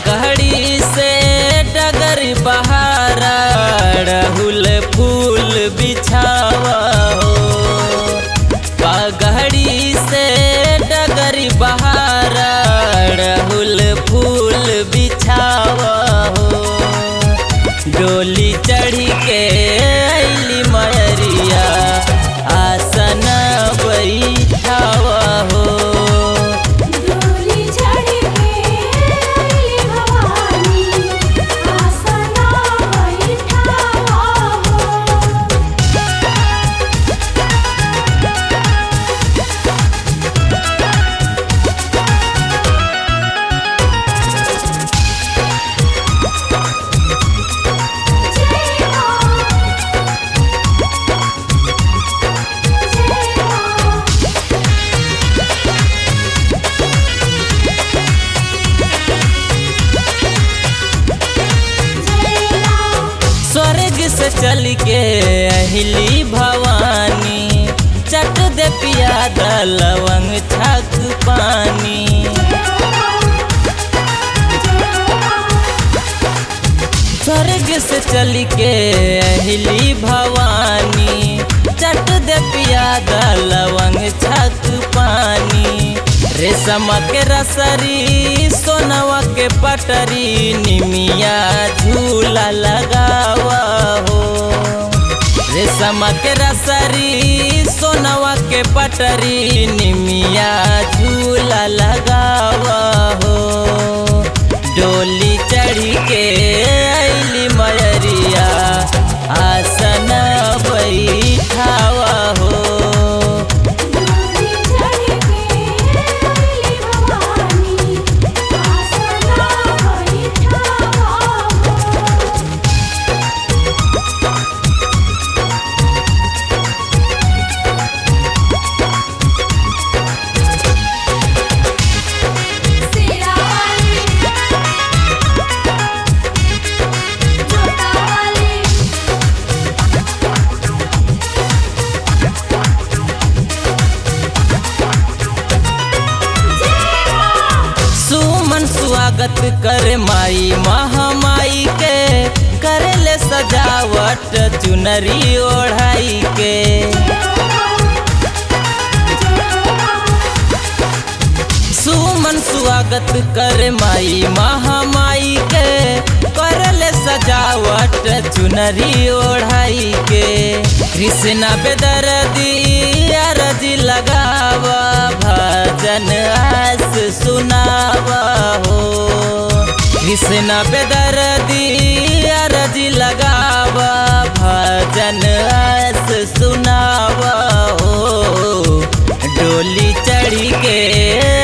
पगड़ी से डगर बहारा रहुल फूल बिछावा हो पगड़ी से डगर बहारा रहुल फूल बिछावा हो डोली चढ़ी के अली मयरिया आसन बैठावा हो डोली चढ़ के अइली भवानी आसना बैठावा हो जय मां जय मां जय मां स्वर्ग से चल के अहिली भवानी चट दे पियादा लवंग छक पानी स्वर्ग से चल के अहिली भवानी चट दे पियादा लवंग छक पानी रेशम के रसरी सोनवा के पटरी निमिया झूला लगावा हो रेशम के रसरी सोनवा के पटरी निमिया झूला लगावा हो डोली चढ़ी के अली मयरिया आसन बैठावा हो डोली चढ़ के अइली भवानी आसना बैठावा हो सेरा वाली जोता वाली जय मां सुमन स्वागत कर माई महामाई के करे ले सजावट चुनरी ओढ़ाई के सुमन स्वागत कर माई महामाई के करे ले सजावट चुनरी ओढ़ाई के कृष्णा बेदर्दी अरजी लगावा भजन आस सुनावा हो कृष्णा बेदर्दी अरजी लगावा भजन आस सुनावा हो डोली चढ़ी के